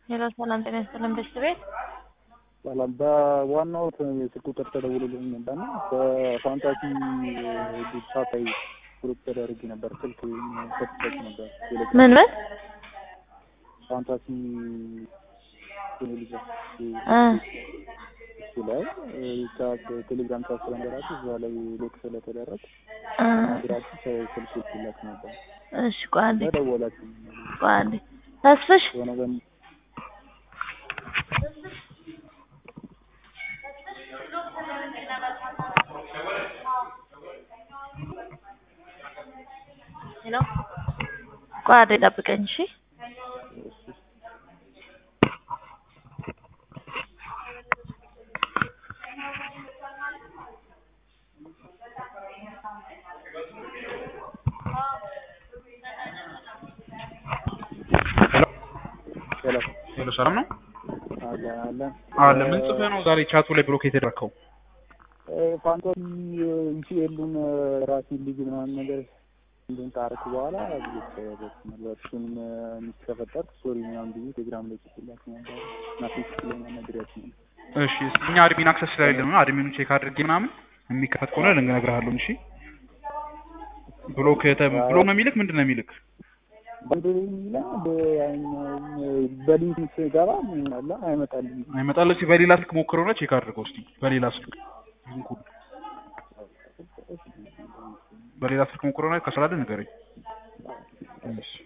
ሄሎ ሰላም ጤና ይስጥልን ቤተሰቤት ሰላም በዋናው የስልክ ቁጥር ተደውሎልኝ ነበርና በፋንታሲ ዲጂታል ግሩፕ ተደርጌ ነበር። ስልክ ሰጥቼ ነበር። ምን ምን ፋንታሲ ቴሌቪዥን እ እሱ ላይ ቻት ቴሌግራም ቻት ስለነበራችሁ እዛ ላይ ሎክ ስለተደረግ እ ግራችሁ ስልክ ይላክ ነበር። እሺ ቆይ አንዴ ተደወላችሁ ቆይ አንዴ ተስፍሽ የሆነ በም ሄሎ ቆይ አንዴ ጠብቀኝ እሺ ሄሎ ሄሎ ሰላም ነው አለ አለ አለ ምን ጽፈህ ነው ዛሬ ቻቱ ላይ ብሎክ የተደረከው ፋንታሲ ኢሲኤሉን ራሴን ልጅ ምናምን ነገር እንትን ታረክ በኋላ እሱንም የሚከፈጠር ስቶሪ ምናምን ብዬ ቴሌግራም ላይ ጽፍላችሁ ነበር እና ፌስቡክ ላይ ነግሬያችሁ ነበር። እሺ እኛ አድሚን አክሰስ ስለሌለ ነው አድሚኑ ቼክ አድርጌ ምናምን የሚከፈት ከሆነ ልነግርሃለሁ እሺ ብሎክ የተ ብሎክ ነው የሚልክ ምንድን ነው የሚልክ በአንድ ላይ በሊንክ ስገባ ምን አለ አይመጣልኝ አይመጣልህ እስኪ በሌላ ስልክ ሞክረውና ቼክ አድርገው እስኪ በሌላ ስልክ ሊንኩን በሌላ ስልክ ሞክረውና ከስላለ ንገረኝ እሺ